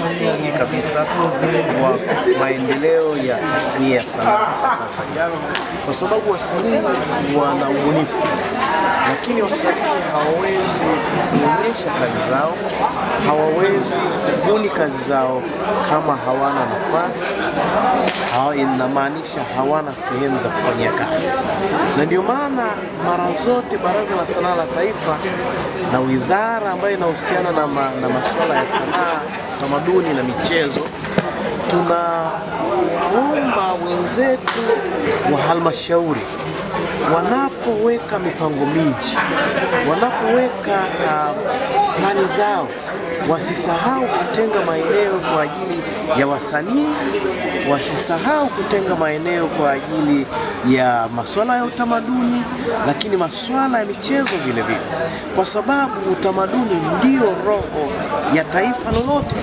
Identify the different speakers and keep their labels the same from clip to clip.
Speaker 1: msingi kabisa wa maendeleo ya tasnia ya sanaa Tanzania, kwa sababu wasanii wana ubunifu, lakini wasanii hawawezi kuonyesha kazi zao, hawawezi kubuni kazi zao kama hawana nafasi hawa, inamaanisha hawana sehemu za kufanyia kazi, na ndio maana mara zote Baraza la Sanaa la Taifa na wizara ambayo inahusiana na, ma, na masuala ya sanaa, utamaduni na michezo tunawaomba wenzetu wa halmashauri wanapoweka mipango miji, wanapoweka uh, plani zao wasisahau kutenga maeneo kwa ajili ya wasanii, wasisahau kutenga maeneo kwa ajili ya masuala ya utamaduni, lakini masuala ya michezo vile vile, kwa sababu utamaduni ndio roho ya taifa lolote.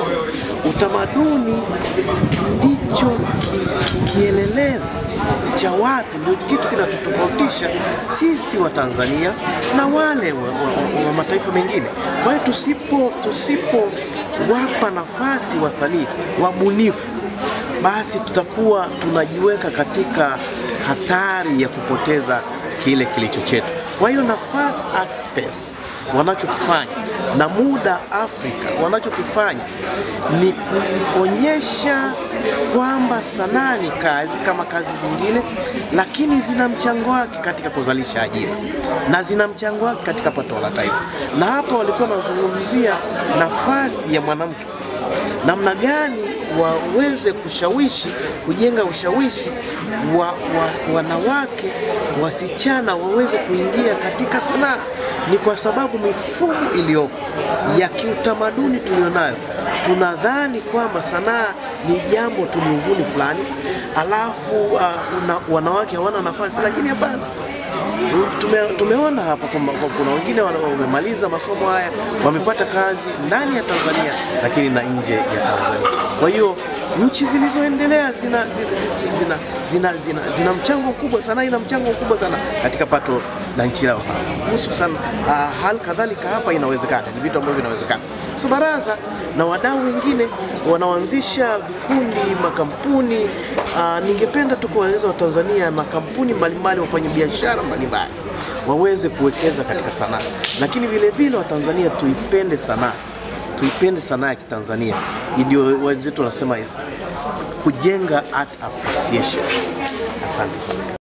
Speaker 1: Utamaduni ndicho ki, kielelezo cha watu, ndio kitu kinatutofautisha sisi wa Tanzania na wale wa, wa, wa mataifa mengine. Kwa hiyo tusipo tusipowapa nafasi wasanii wabunifu, basi tutakuwa tunajiweka katika hatari ya kupoteza kile kilicho chetu. Kwa hiyo nafasi Art Space wanachokifanya na muda Afrika wanachokifanya ni kuonyesha kwamba sanaa ni kazi kama kazi zingine, lakini zina mchango wake katika kuzalisha ajira na zina mchango wake katika pato la taifa. Na hapa walikuwa wanazungumzia nafasi ya mwanamke, namna gani waweze kushawishi, kujenga ushawishi wa, wa wanawake wasichana waweze kuingia katika sanaa ni kwa sababu mifumo iliyopo ya kiutamaduni tulionayo, tunadhani kwamba sanaa ni jambo tu miunguni fulani, alafu uh, una, wanawake hawana nafasi, lakini hapana. Tume, tumeona hapa kwamba kuna wengine wamemaliza masomo haya wamepata kazi ndani ya Tanzania lakini na nje ya Tanzania. Kwa hiyo nchi zilizoendelea zina, zina, zina, zina, zina, zina mchango mkubwa sana, ina mchango mkubwa sana katika pato la nchi yao, hususan uh, hali kadhalika hapa inawezekana, ni vitu ambavyo vinawezekana. Sasa baraza na wadau wengine wanaoanzisha vikundi, makampuni uh, ningependa tu kuwaeleza Watanzania, makampuni mbalimbali, wafanyabiashara mbalimbali waweze kuwekeza katika sanaa, lakini vile vile Watanzania tuipende sanaa tuipende sanaa ya Kitanzania. Ndio wenzetu wanasema kujenga art appreciation. Asante sana.